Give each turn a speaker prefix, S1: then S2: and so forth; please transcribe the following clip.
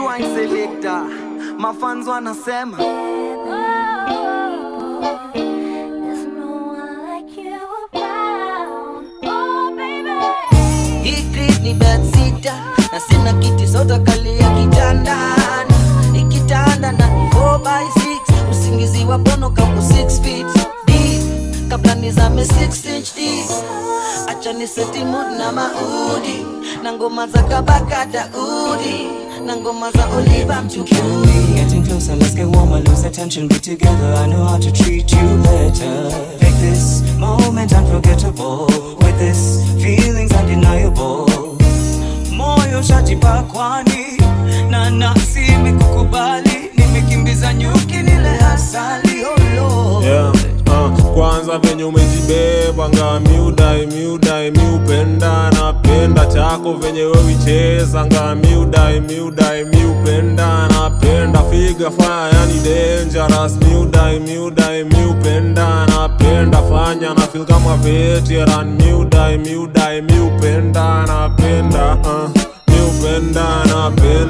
S1: Rewind selector. Mafans wanasema
S2: There's no one like you around. Oh, baby.
S3: Hii creep ni bed sitter na sina kiti soda kali ya kitandani ikitanda na 4 by 6 usingizi wa pono kama 6 feet deep kabla nizame 6 inch deep acha ni seti mood na maudi na ngoma za kabaka daudi na ngoma za oliva mchukuni
S4: Getting closer, let's get warmer, lose the tension, be together. I know how to treat you better. Make this moment unforgettable. With this, feelings undeniable. Moyo shajipa kwani na nafsi imekukubali, nimekimbiza nyuki nile asali. Oh Lord.
S5: yeah. uh, kwanza venye umejibeba nga miudai miudai miupenda napenda chako venye wewicheza nga miudai miudai miupenda napenda figa faya yani dangerous miudai miudai miupenda napenda fanya na feel kama veteran miudai miudai miupenda napenda uh, miupenda napenda